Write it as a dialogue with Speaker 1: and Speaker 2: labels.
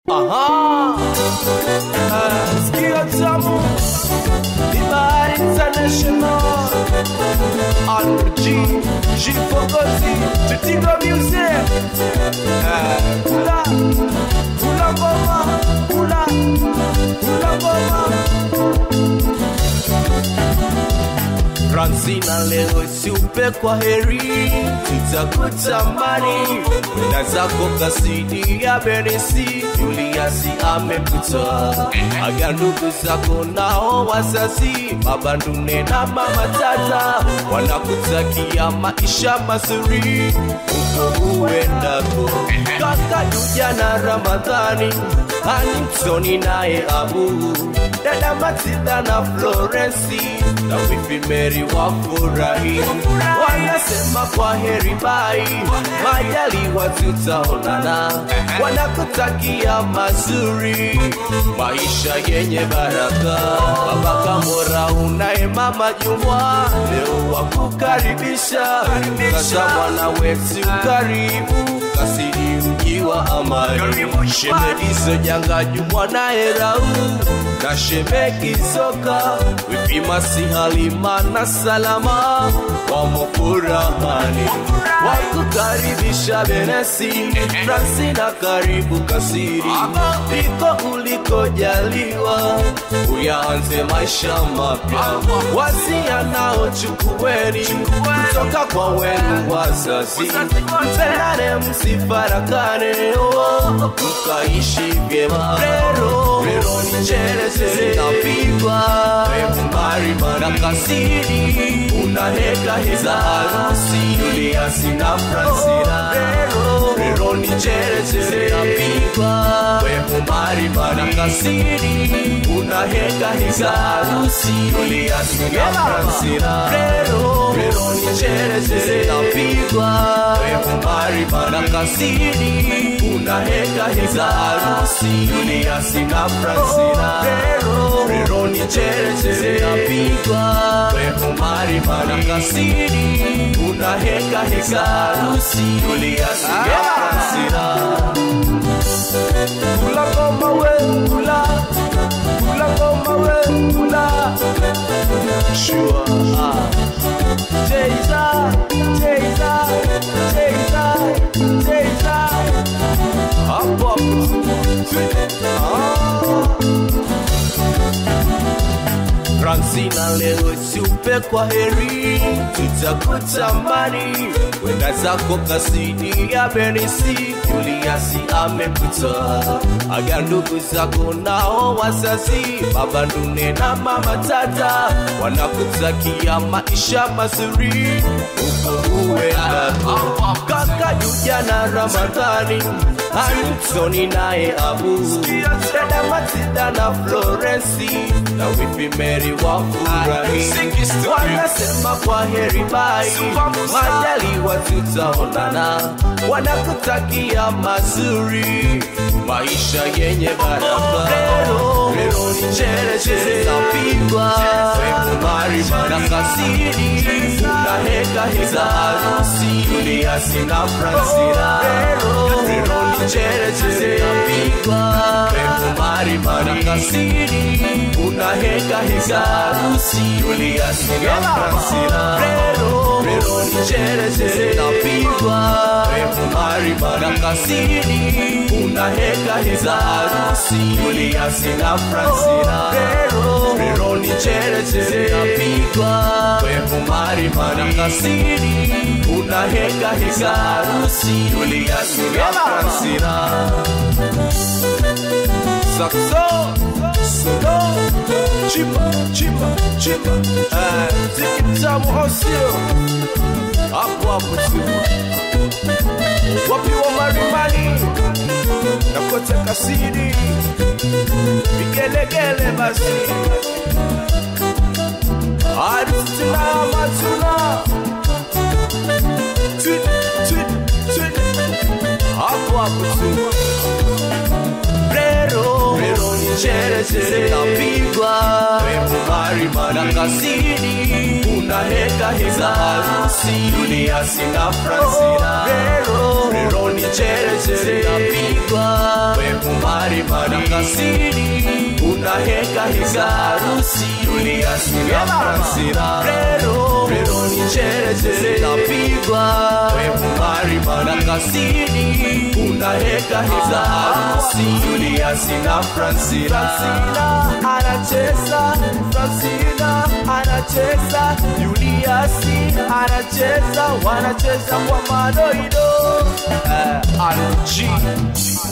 Speaker 1: Aha. Ah, Sikio tamu ni Bahari International RG G Fogosi Tutigo Music Ah, Kula Kula ngoma Kula Kula ngoma Francina leo isiupe kwa heri, tutakutamani na zako kasidi ya Benesi, Juliasi amekuta aga ndugu zako nao wazazi, baba Ndune na mama Tata wanakutakia maisha mazuri huko uendako, kaka Juja na Ramadhani Hanimsoni naye Abu dada Matilda na Florensi na wifi Mary wafurahi, wanasema kwa heri bai, majaliwa tutaonana, wanakutakia mazuri, maisha yenye baraka. Baba Kamora unaye mama Jumwa, leo wakukaribisha, kaza mwana wetu karibu kasidi mji wa amani, shemedizo janga Jumwa naye Rau na shemeki soka wipimasi halima na salama wamo furahani wakukaribisha benesi fransina karibu kasiri liko ulikojaliwa uyaanze maisha mapya wasia nao chukuweni kutoka kwa wenu wazazi mpendane msifarakane oh, mkaishi vyema rero rero ni nchere zinapigwa mbari na kasiri unaheka heza harusi Juliasi na Francina rero ni nchere zinapigwa mbari na kasiri unaheka heza harusi Juliasi na Francina rero rero ni nchere zinapigwa mbari na kasiri unaheka heza harusi Juliasi na Francina rero rero ni nchere zinapigwa mbari na kasiri unaheka heza harusi Juliasi na Francina kula ngoma we kula kula ngoma we kula sure ah Jayza Jayza Jayza Jayza hapo hapo ah Francina leo isiupe kwa heri, tutakutamani wenda zako kasidi ya Benisi, Juliasi amekuta aga ndugu zako nao wazazi, baba Ndune na mama Tata wanakutakia maisha mazuri huko uendako, kaka Juja na Ramadhani Hanimsoni naye Abu dada Matilda na Florensi na wifi Mary wafurahi, wanasema kwa heri bai, majaliwa tutaonana, wanakutakia mazuri, maisha yenye baraka. Lero lero ni nchere zinapigwa mari na kasiri, unaheka heza harusi Juliasi na Francina, lero ni nchere zinapigwa mari na kasiri, unaheka heza harusi Juliasi na Francina, lero lero ni nchere zinapigwa mari na kasiri, unaheka heza harusi Juliasi na Francina, lero lero ni nchere zinapigwa mari na kasiri, unaheka heza harusi Juliasi na Francina. Saxo, solo, chimba, chimba, chimba. Eh, ziki tamu osio. Hapo hapo tu. Wapi wa marimani? Na kote kasiri. Vigelegele basi. Harusi na matuna. Twit, twit, twit. Hapo hapo tu. Rero, rero ni nchere zinapigwa mari na kasiri unaheka heza harusi Juliasi na Francina rero rero ni nchere zinapigwa mari na kasini una heka heka harusi Julius na Francina Rero Rero ni chere chere napigwa Webu marima na kasini una heka heka harusi Julius na Francina Francina anacheza Francina anacheza Julius anacheza wanacheza kwa madoido eh, RG